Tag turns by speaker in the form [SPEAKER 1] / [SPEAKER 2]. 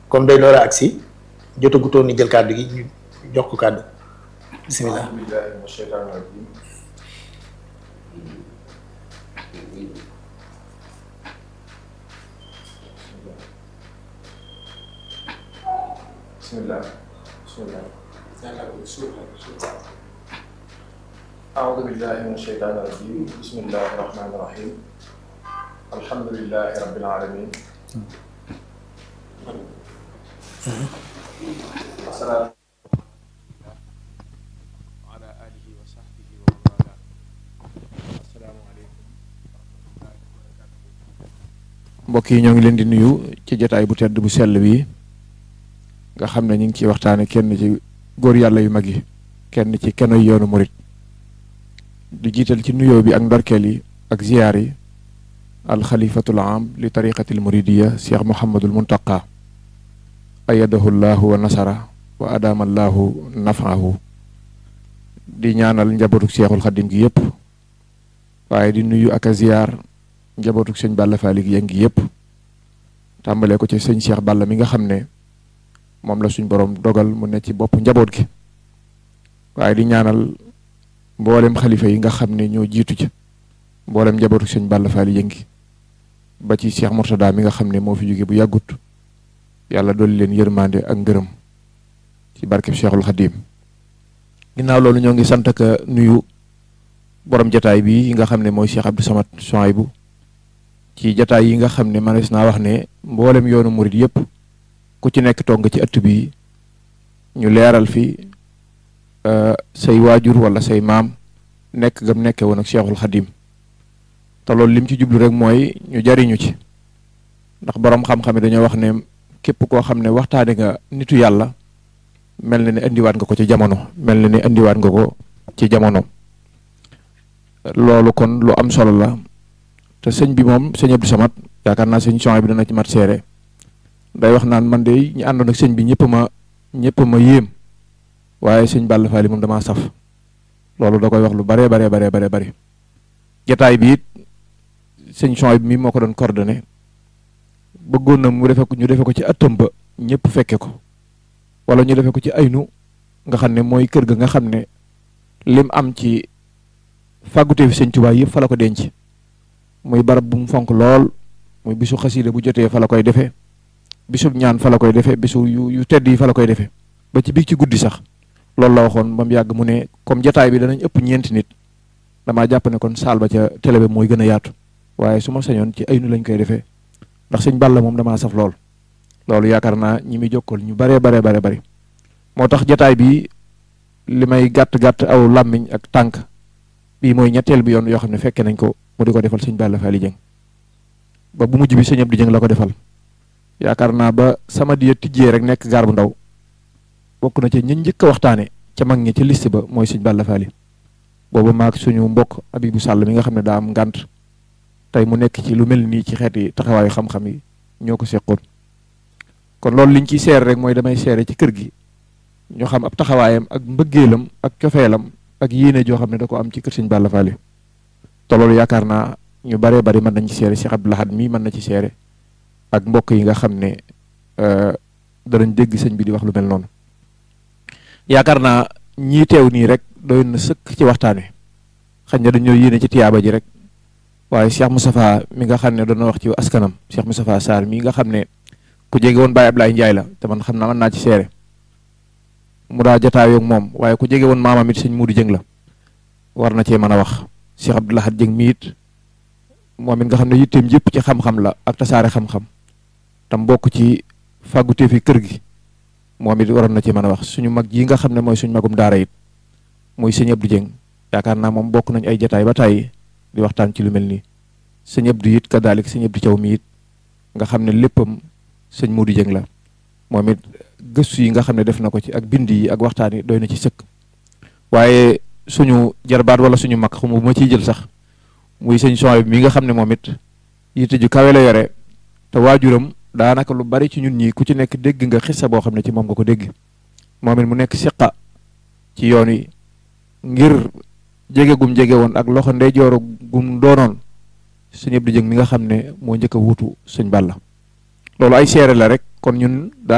[SPEAKER 1] comme day door a agsi jotagutoon ni jël kàddu gi ñu jox ko kàddu bisimilah.
[SPEAKER 2] bismillah bismillah أعوذ بالله من الشيطان الرجيم بسم الله الرحمن الرحيم الحمد لله رب العالمين والصلاة على آله وصحبه ومن والاه السلام عليكم mbokk yi ñoo ngi leen di nuyu ci jotaay bu tedd bu sell bi nga xam ne ñu ngi ciy waxtaane kenn ci góor yàlla yu mag yi kenn ci kenoy yoonu murit di jiital ci nuyoo bi ak ndorkeel yi ak ziyaar yi alxalifatul am li tariqatil muridiya cheikh mohamadul muntaqa ayadahu llahu wa nasara wa adama llahu nafahu di ñaanal njabootuk cheikhul xadim gi yëpp waaye di nuyu ak a ziyaar njabootuk sëñ Balla Faali gi yëngi yëpp tàmbalee ko ci sëñ cheikh Balla mi nga xam ne moom la suñ borom dogal mu ne ci bopp njaboot gi waaye di ñaanal mboolem xalifa yi nga xam ne ñoo jiitu ci mboolem njabootu sëñ Balla Faali yëngi ba ci Cheikh Mourtada mi nga xam ne moo fi jóge bu yàggut yàlla dolli leen yërmande ak ngërëm ci barkeb Cheikhul Xadim ginnaaw loolu ñoo ngi sant ak nuyu borom jataay bi nga xam ne mooy Cheikh Abdou Samad Souhaïbou ci jataay yi nga xam ne manees naa wax ne mboolem yoonu murit yëpp ku ci nekk toog nga ci ëtt bi ñu leeral fi say waajur wala say maam nekk gam nekke woon ak Cheikhul Xadim te loolu lim ci jublu rek mooy ñu jariñu ci ndax boroom xam-xam yi dañoo wax ne képp koo xam ne waxtaane nga nitu yàlla mel na ni indiwaat nga ko ci jamono mel na ni indiwaat nga ko ci jamono loolu kon lu am solo la te sëñ bi moom sëñ Abdou Samad yaakaar naa sëñ Souhaïbou bi dana ci mat seere day wax naan man de ñu àndoon ak sëñ bi ñëpp ma ñëpp ma yéem waaye sëñ Balla Faali moom damaa saf loolu da koy wax lu baree baree baree baree bëri jataay bi it sëñ Souhaïbou bi mi moo ko doon coordonné bëggoon na mu defe ko ñu defe ko ci ëttam ba ñëpp fekke ko wala ñu defe ko ci aynu nga xam ne mooy kër ga nga xam ne lim am ci fàggute fi sëñ Tuubaa yëpp fa la ko denc muy barab bu mu fonk lool muy bisu xasiida bu jotee fa la koy defee bisub ñaan fa la koy defee bisu yu yu tedd yi fa la koy defee ba ci biig ci guddi sax loolu la waxoon ba mu yàgg mu ne comme jataay bi danañ ëpp ñeenti nit damaa jàpp ne kon saal ba ca télé bi mooy gën a yaatu waaye su ma sañoon ci aynu lañ koy defee ndax sëñ Balla moom damaa saf lool loolu yaakaar naa ñi muy jokkool ñu baree baree bare bari moo tax jataay bi li may gàtt gàtt aw làmmiñ ak tànk bii mooy ñetteel bi yoon yoo xam ne fekke nañ ko mu di ko defal sëñ Balla Faali Jëng ba bu mujj bi sëñ Abdou Jëng la ko defal yaakaar naa ba sama diya tijjee rek nekk gaar bu ndaw bokk na ci ñi njëkk a waxtaane ca mag ñi ci liste ba mooy sëñ Balla Faali booba maag suñu mbokk Abibu Sàll mi nga xam ne daa am ngànt tey mu nekk ci lu mel nii ci xeeti taxawaayu xam-xam yi ñoo ko seqoon kon loolu liñ ciy seere rek mooy damay seere ci kër gi ñu xam ab taxawaayam ak mbëggeelam ak cofeelam ak yéene joo xam ne da ko am ci kër sëñ Balla Faali te loolu yaakaar naa ñu baree bari mën nañ ci seere Cheikh Abdou Lahad mii mën na ci seere ak mbokk yi nga xam ne danañ dégg sëñ bi di wax lu mel noonu yaakaar naa ñii teew nii rek doy na sëkk ci waxtaan wi xañ na dañoo yéene ci tiyaaba ji rek waaye Cheikh Moustapha mi nga xam ne doon wax ci askanam Cheikh Moustapha Sarr mi nga xam ne ku jege woon Baye Ablaye Ndiaye la te man xam naa mën naa ci seere mu daa jataayoo ak moom waaye ku jege woon maamam it sëñ Muudu Jëng la war na cee mën a wax Cheikh Abdou Lahad Jëng mi it moom it nga xam ne yitteem yëpp ci xam-xam la ak tasaare xam-xam tam bokk ci fàggutee fi kër gi moom it waroon na ci mën a wax suñu mag ji nga xam ne mooy suñu magum daara it muy sëñ Abdou Jëng yaakaar naa moom bokk nañ ay jataay ba tàyyi di waxtaan ci lu mel nii sëñ Abdou it kaddaalik sëñ Abdou Thiaw mi it nga xam ne léppam sëñ Muudu Jëng la moom it gëstu yi nga xam ne def na ko ci ak bind yi ak waxtaan yi doy na ci sëkk waaye suñu jarbaat wala suñu mag xamu bu ma ciy jël sax muy sëñ Souhaïbou mi nga xam ne moom it yitte ju kawe la yore te waajuram daanaka lu bari ci ñun ñi ku ci nekk dégg nga xissa boo xam ne ci moom nga ko dégg moom it mu nekk siqa ci yoon wi ngir jege gum jege woon ak loxo ndeyjooru gum doonoon sëñ Abdou Jëng mi nga xam ne moo njëkk a wuutu sëñ Balla loolu ay seere la rek kon ñun